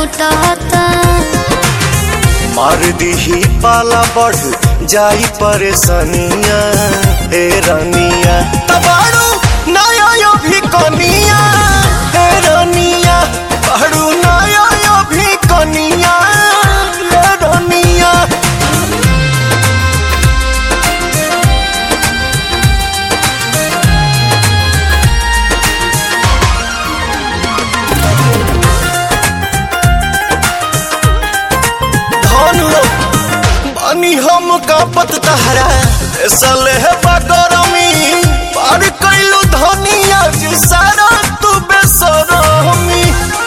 मोटाता मार दीही पाला बढ़ जाई परेशानिया हे रानिया तबाड़ू नया यो भी कनिया हे रानिया बाड़ू नया यो भी कनिया हे रानिया धनु बानी हम कापत तहरा सले है बगरमी पार कैलू धनिया जी सारा तू बेसरमी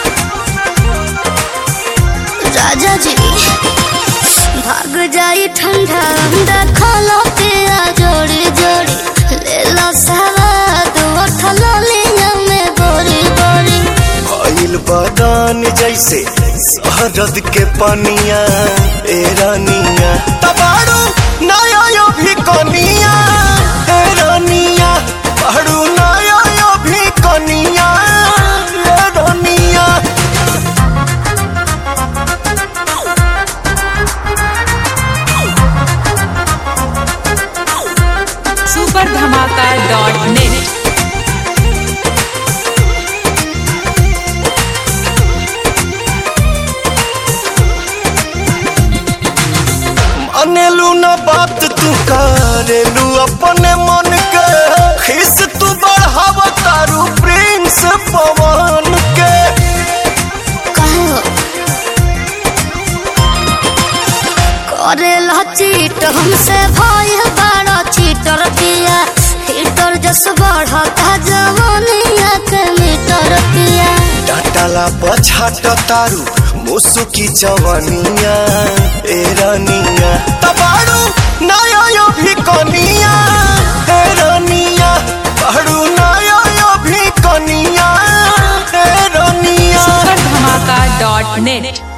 राजा जी भाग जाई ठंडा अंडा खालो पिया जोड़ी जोड़ी ले लो सवाद उठल लिया में बोरी बोरी भइल बदान जैसे शहरद के पनिया ए रानिया तबाड़ू नया यो भी कनिया ए रानिया बाड़ू नया यो भी कनिया ए रानिया सुपर धमाका डॉट नेट अनेलू न बात तू करेलू अपने मन के खिस तू बढ़ाव तारू प्रिंस पवन के कहो करे ला चीट हमसे भाई बड़ा चीटर पिया हीटर जस बढ़ता जवानिया के मीटर पिया डाटाला पछाट तारू मुसुकी जवानिया ए रानिया तबाड़ू नया यो भी कनिया ए रानिया बाड़ू नया यो भी कनिया ए रानिया सुपर धमाका डॉट नेट